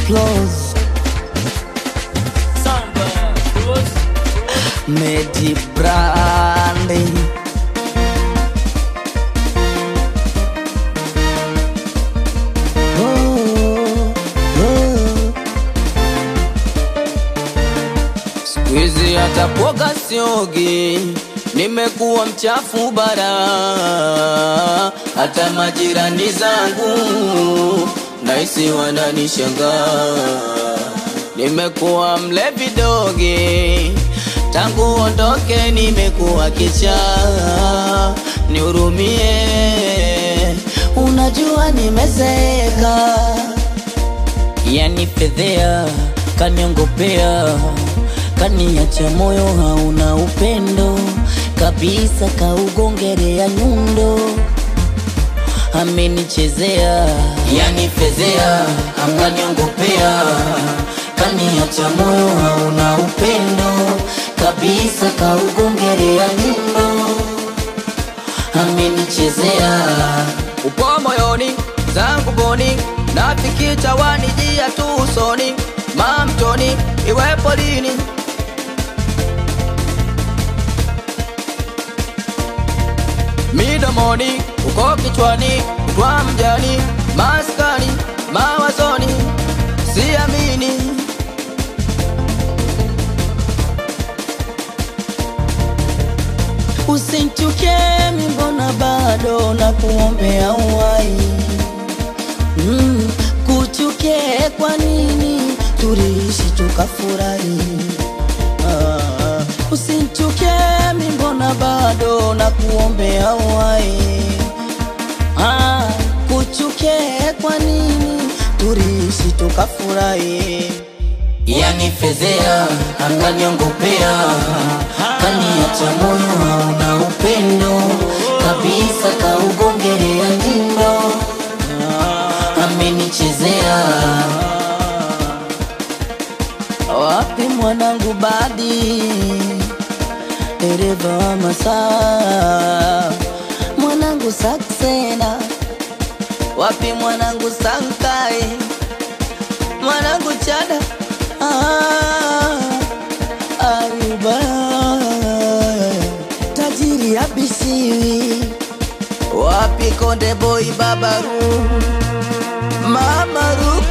close Samba, close. Medi Brandi oh, oh. Siku hizi hata kuoga siogi, nimekuwa mchafu bara, hata majirani zangu nahisi wananishangaa. Nimekuwa mlevi dogi, tangu ondoke nimekuwa kichaa, nihurumie, unajua nimezeeka yani fedhea kaniongopea kaniacha moyo hauna upendo kabisa kaugongerea nyundo amenichezea yani fedhea akaniongopea kaniacha moyo hauna upendo kabisa kaugongerea nyundo amenichezea upo moyoni zangu boni nafikicha wanijia tu usoni mamtoni iwepo lini midomoni uko kichwani kwa mjani maskani mawazoni siamini Usinchuke mbona bado na kuombea uhai mm, kuchuke kwa nini tuliishi tukafurahi ah, usinchuke mbona bado na kuombea uhai ah, kuchuke kwa nini tuliishi tukafurahi yani fezea akaniongopea kaniacha moyo hauna upendo kabisa kaugongerea ndindo amenichezea wapi mwanangu badi dereva wa masaa mwanangu saksena wapi mwanangu sankai mwanangu chada ah, aruba tajiri abisiwi wapi konde boy babaru mamaru